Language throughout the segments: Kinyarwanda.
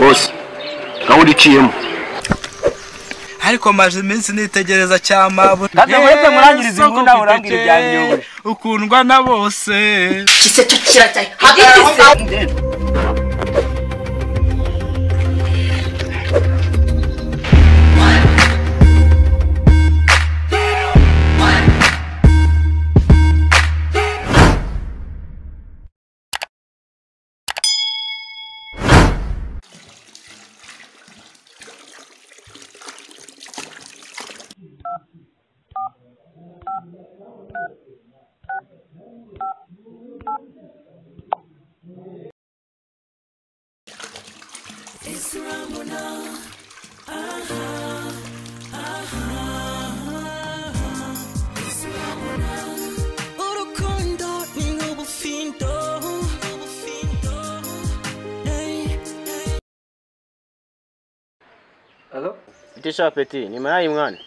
wose nawe uriciyemo ariko maze iminsi nitegereza cyamabu Kandi mureke murangirize imbunda, murangire ibyanjye, yogoshe. ukundwa na bose kise tukiracyaye hagarara aho ngaho. urukundo ni nk'ubufindo ubufindo ey, ey. Itisha peti, ni marayi mwana.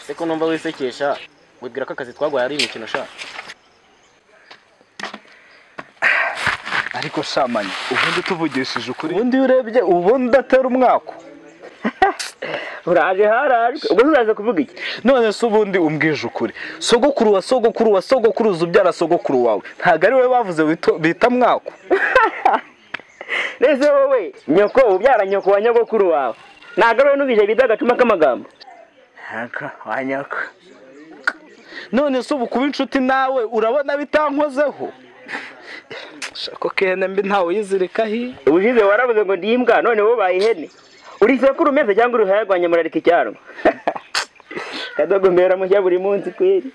Se ko numva wisekesha, wibwira ko akazi twaguhaye ari imikino sha. ariko shamanyi ubundi tuvugishije ukuri Ubundi iyo urebye ubundi atari umwaka. uraje harajwe ubwo tuzaza kuvuga iki none se ubundi umbwije ukuri sogokuru wa sogokuru wa sogokuru uza ubyara sogokuru wawe ntabwo ari wowe bavuze wito- bita mwako mbese wowe nyoko ubyara nyoko wa nyogokuru wawe ntabwo ari wowe n'ubije bita agacuma k'amagambo wa nyako none se ubu kuba inshuti nawe urabona bitankozeho shako kene mbi ntawe uyizirikaho ubushize warabuze ngo ndi imbwa none wowe ubaye ihene uri isekuru umeze cyangwa uruhaya rwanjye murarika icyarwa kadogombera mushya buri munsi kweri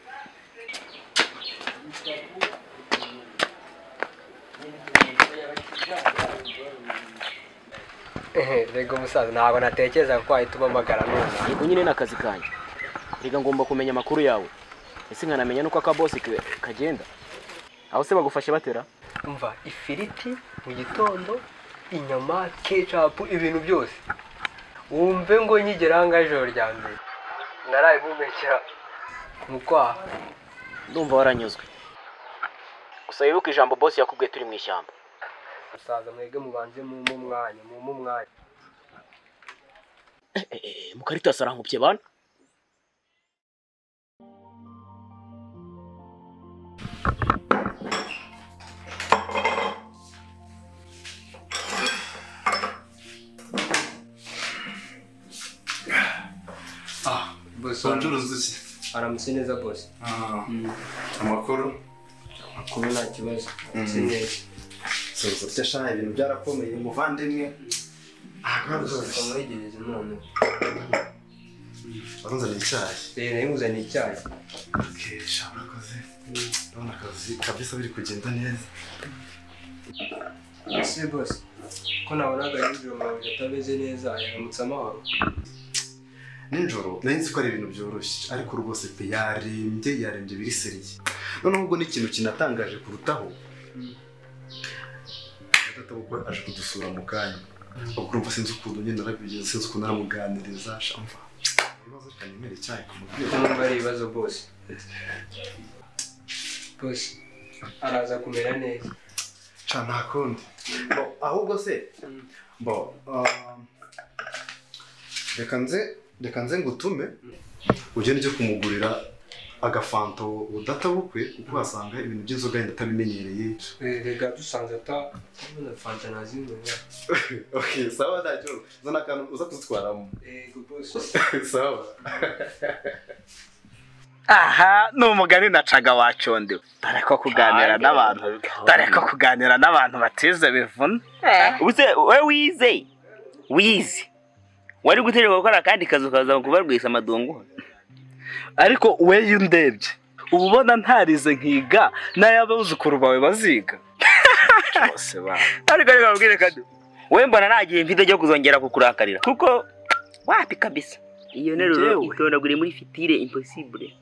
rego musaza ntabwo natekereza ko wahita ubamagara none Yego nyine nakazi kanjye. Riga ngomba kumenya amakuru yawe. Ese nkanamenya nuko akabosi ke kagenda. Aho se bagufashe batera? umva ifiriti mu gitondo inyama kecapu ibintu byose wumve ngo nkigera aha ngaha ijoro rya mbere naraye mpumekera mu kwaha Ndumva waranyuzwe. Gusa wibuke ijambo boss yakubwiye turi mu ishyamba. musaza mwege mubanze mumpe umwanya mumpe umwanya Mukarita sarankubye bana. ucuruza iki aramutse neza bose Ah, amakuru kuba nta kibazo aramutse neza suza urya shaha ibintu byarakomeye muvandimwe ntabwo gusa byoroshye mwegereze none baranzanira icyayi rero yamuzaniye icyayi Okay, sha, urakoze ndabona akazi kabisa biri kugenda neza ese bose ko nabonaga nijoro mwawe atameze neza yaramutse amahoro nijoro nari nzi ko ari ibintu byoroshye ariko rwose pe yarembye yarembye biriseriye noneho ubwo n'ikintu kinatangaje kurutaho databukwe aje kudusura mu kanya ubwo urumva sinzi ukuntu nyine narabigenza sinzi ukuntu naramuganiriza shamva ibibazo kanyemere icyayi kumubwira numva ari ibibazo bose bose araza kumera neza ca nta kundi Bo, ahubwo se bo ah, reka nze reka nze ngutume ugende ujye kumugurira agafanto udatabukwe kuko wasanga ibintu by'inzoga yenda atabimenyereye rega dusanze ata ndabona fanta nazinywera okay, sawa ntacyo zana akantu uza kuzitwaramo rego bose sawa aha ni umugani nacaga wacondewe dore ko kuganira n'abantu dore ko kuganira n'abantu batize bivuna ubuse wowe wize wize wari guterwa gukora akandi kazi ukaza kubarwisa amadungu ariko we iyo ndebye uba ubona ntarize nkiga n'ay'abuzukuru bawe baziga bose ba ariko reka babwire kadu wowe mbona nta gihe mfite cyo kuzongera kukurakarira kuko wapi kabisa iyo nteruro Njyewe? itondaguriye muri fitire impossible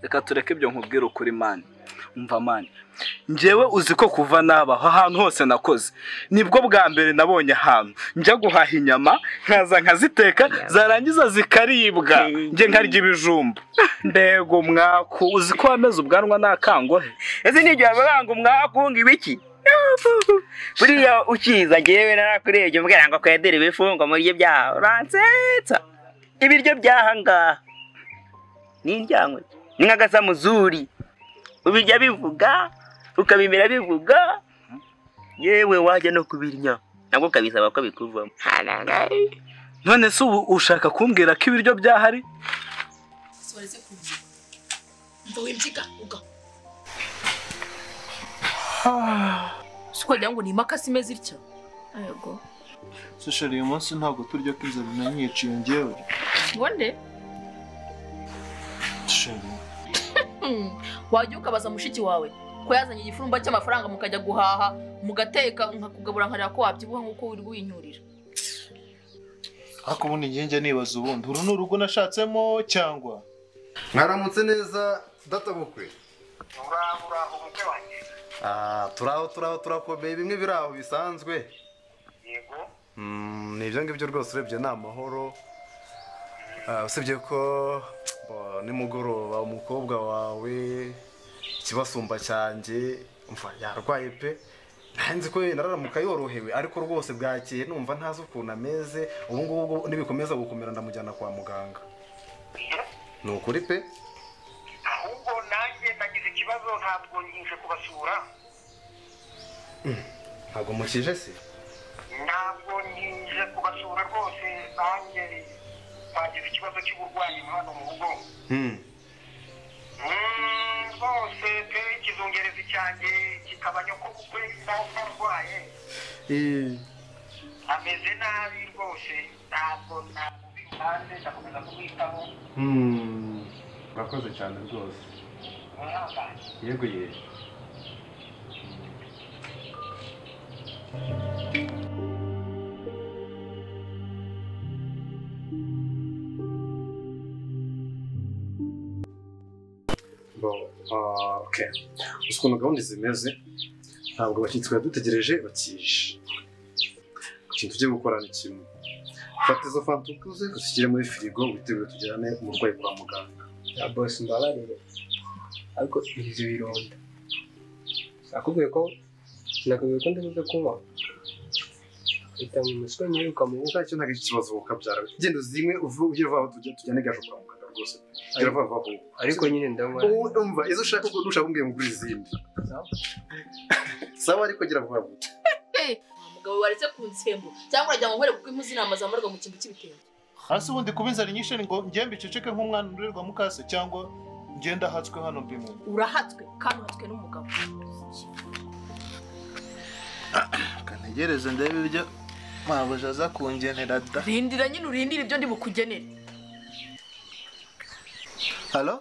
reka tureke ibyo nkubwira ukuri mani mva mani njyewe uzi ko kuva nabaho ahantu hose nakoze nibwo bwa mbere nabonye ahantu njya guhaha inyama nkaza nkaziteka zarangiza zikaribwa njye nkarya ibijumba mbego mwaku uzi ko wameze ubwanwa nta kangohe ese n'igihe ababanga umwakunga ibiki buriya ukiza ngewe narakurebye mbwira ngo kwedere ibifungo muri byaha uransetsa ibiryo byahangaha ni indyanywe ni nk'agasamuzuri ubirya bivuga ukabimira bivuga yewe wajya no kubirya nabwo ukabisaba ko bikuvamo none se ubu ushaka kumbwira ko ibiryo byahari mva wimbyika uga si ukagira ngo ni imakasi imeze itya yego Sishari uyu munsi ntabwo turya ko inzara inanyiciye ngewe. ngo nde Sishari Hmm, wajya ukabaza mushiki wawe ko yazanye igifurumba cy'amafaranga mukajya guhaha mugateka nkakugabura nkareba ko wabyibuha nk'uko uri winyurira ariko ubundi njye njya nibaza ubundi uru ni urugo nashatsemo cyangwa mwaramutse neza databukwe Ah, turaho turaho turakomeye bimwe biri aho bisanzwe Mm, ni ibyo ngibyo rwose urebye ni amahoro Ah, usibye ko bo, nimugoroba umukobwa wawe ikibasumba cyanjye umva yarwaye pe nzi ko wenda araramuka yorohewe ariko rwose bwakeye numva ntazi ukuntu ameze ubu ngubu nibikomeza gukomera ndamujyana kwa muganga ni ukuri pe ahubwo nanjye nagize ikibazo ntabwo nje kubasura ntabwo mukije se ntabwo nje kubasura rwose nanjye twagize ikibazo cy'uburwayi hano mu rugo Hmm. Mm, rwose pe ikizungerezi cyanjye kikaba nyoko kukwe arwaye Eh, ameze nabi rwose ntabwo ntabwo bitanze ndakomeza kumwitaho hmm. urakoze cyane rwose mwihangane yego yego Bo, ah, okay. uzi ukuntu gahunda zimeze ntabwo abashyitsi badutegereje bakije ikintu tugiye gukora ni kimwe fata izo fanta uguze uzishyire muri firigo witegure tujyane umurwayi kwa muganga ya bose mbabarire ariko ibyo bironda nakubwiye ko sinakubwiye ko ndabuze kunywa leta mu muswe ntiruka mu buka cyo ntabwo ikibazo ukabyara genda uzimwe uvuge ugire vuba tujya tujyane gaje kwa muganga rwose gira vuba vuba vuba. ariko nyine ndanywa Ubu umva izo ushaka uko nushaka umbwira ngura izindi sawa ariko gira vuba vuba Eh, umugabo waretse ku nsembo cyangwa uragira ngo nkore kuko impu zinama zambarwa mu kintu cy'ibitenge hasi ubundi kuba inzara inyishe ni ngo ngende biceceke nk'umwana urerwa mukase cyangwa ngende ahatswe hano mbimu urahatswe kandi uhatswe n'umugabo kantegereze ndebe ibyo mabuja aza kungenera da rindira nyine urindire ibyo ndi bukugenere halo